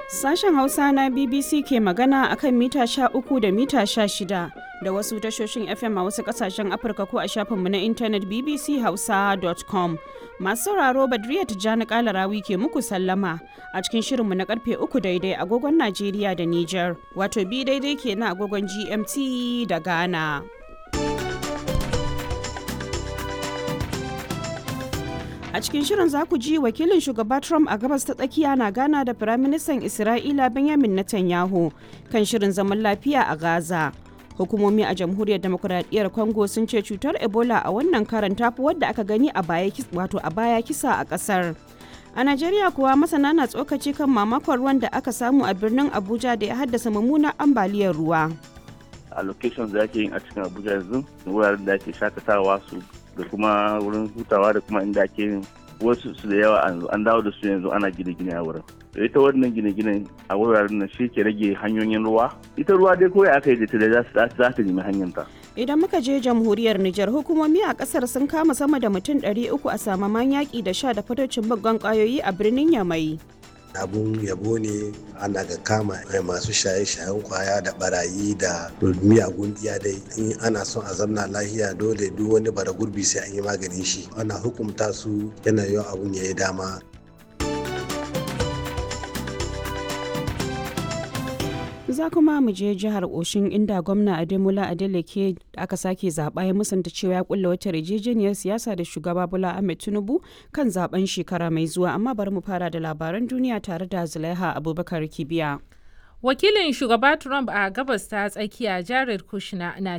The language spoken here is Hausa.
Sashen Hausa na BBC ke magana akan mita sha uku da mita sha shida da wasu tashoshin FM a wasu kasashen Afirka ko a shafinmu na intanet bbchausa.com. Masu sauraro Badriya Tijjani Kalarawi ke muku sallama a cikin shirinmu na karfe uku daidai agogon Najeriya da Nijar, wato bi daidai ke na agogon GMT da Ghana. A cikin shirin za ku ji wakilin shugaba Trump a gabas ta tsakiya na gana da Firaministan Isra'ila Benjamin Netanyahu kan shirin zaman lafiya a Gaza. Hukumomi a Jamhuriyar Demokuraɗiyyar Congo sun ce cutar Ebola a wannan karan tafi wadda aka gani a baya wato a baya kisa a ƙasar. A Najeriya kuwa masana na tsokaci kan mamakon ruwan da aka samu a birnin Abuja da ya haddasa mummunan ambaliyar ruwa. a location da ake yin a cikin abuja yanzu wuraren da ake shakatawa su da kuma wurin hutawa da kuma inda ake yin wasu su da yawa an dawo da su yanzu ana gine-gine a wurin da ita wannan gine-ginen a wuraren nan shi ke rage hanyoyin ruwa ita ruwa dai kawai aka yi da ta da za ta nemi hanyar ta Idan muka je jamhuriyar Nijar hukumomi a kasar sun kama sama da mutum 300 a samaman yaƙi da sha da fatocin baggan ƙwayoyi a birnin Yamai. abun yabo ne ana ga kama masu shaye-shayen kwaya da barayi da miyagun iya dai in ana son a zamna lahiya dole duk wani bara gurbi sai an yi maganin shi ana hukumta su yana yawan abun ya yi dama za kuma mu je jihar oshin inda gwamna ademola adeleke da aka sake zaba ya musanta cewa ya kulla wata yarjejeniyar siyasa da shugaba bola ahmed tinubu kan zaben shekara mai zuwa amma bari mu fara da labaran duniya tare da zulaiha abubakar kibiya wakilin shugaba trump a gabas ta tsakiya jared kushner na